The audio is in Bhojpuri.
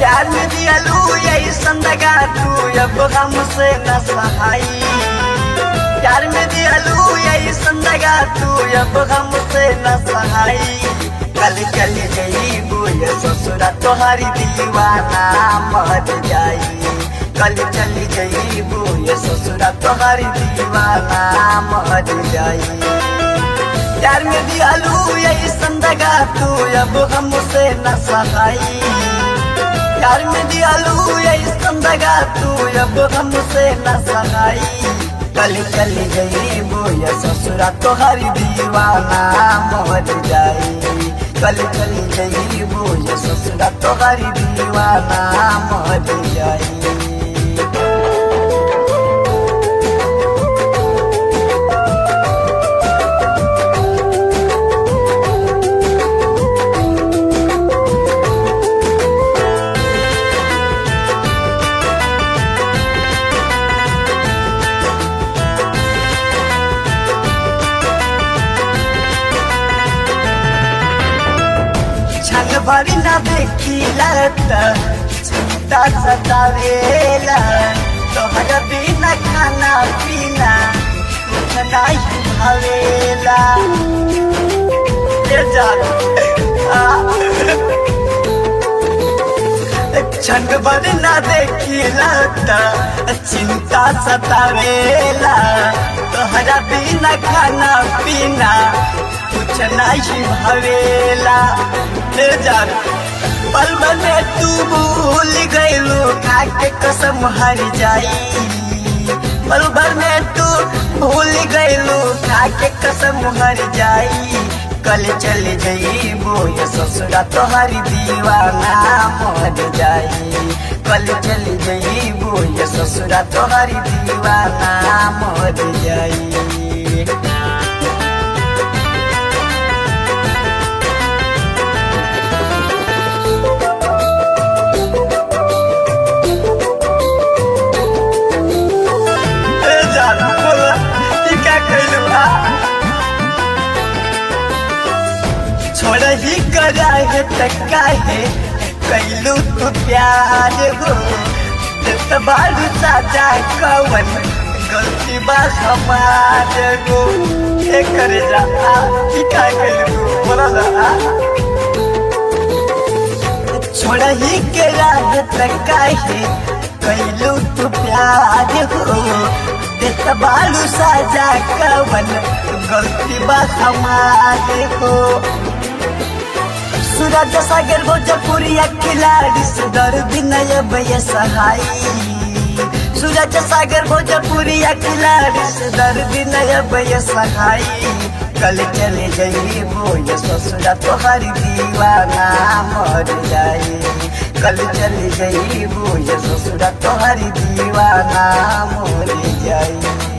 प्यार में दियालू यही संदगा तू अब हमसे न सहाई प्यार में दियालू यही संदगा तू अब हमसे न सहाई कल चल गई बुय ससुरा तोहरी दीवाना मर जाई कल चल गई बुय ससुरा तोहरी दीवाना मर जाई प्यार में दियालू यही संदगा तू अब हमसे न सहाई प्यार में दियालू यही संदगा तू अब हमसे न सहाई कल चल गई बोया ससुरा तोहरी दीवाना मर जाई कल चल गई बोया ससुरा तोहरी दीवाना मर जाई छल भरी न देखिला त चिंता सतावेला तोहर बिना खाना पीना कुछ नहीं भावेला ये जान छन भरी न देखिला त चिंता सतावेला तोहरा बिना खाना पीना कुछ नहीं भवेला ले जान पल में तू भूल गईलू खाके कसम हर जाई पल भर में तू भूल गईलू खाके कसम हर जाई कल चल गई बोय ससुरा तोहरी दीवाना मर जाई कल चल गई बोय ससुरा तोहरी दीवाना मर जाई ए जान बोला ई का कइलू आ छोड़ ही करा है त काहे कइलू तू प्यार हो देत बारू साजा कवन गलती बा हमार गो ए करे जा आ ई का कइलू बोला ना आ छोड़ ही के राह त काहे कैलू तू प्यार हो देख बालू साजा कवन गलती बा हमारे हो सूरज सागर भोजपुरिया खिलाड़ी सुधर विनय भय सहाई सूरज सागर भोजपुरिया खिलाड़ी सुधर विनय भय सहाई कल चले गई बोय ससुरा तोहरी दीवाना मर जाई कल चली गई बोय ससुरा तोहरी दीवाना मर जाई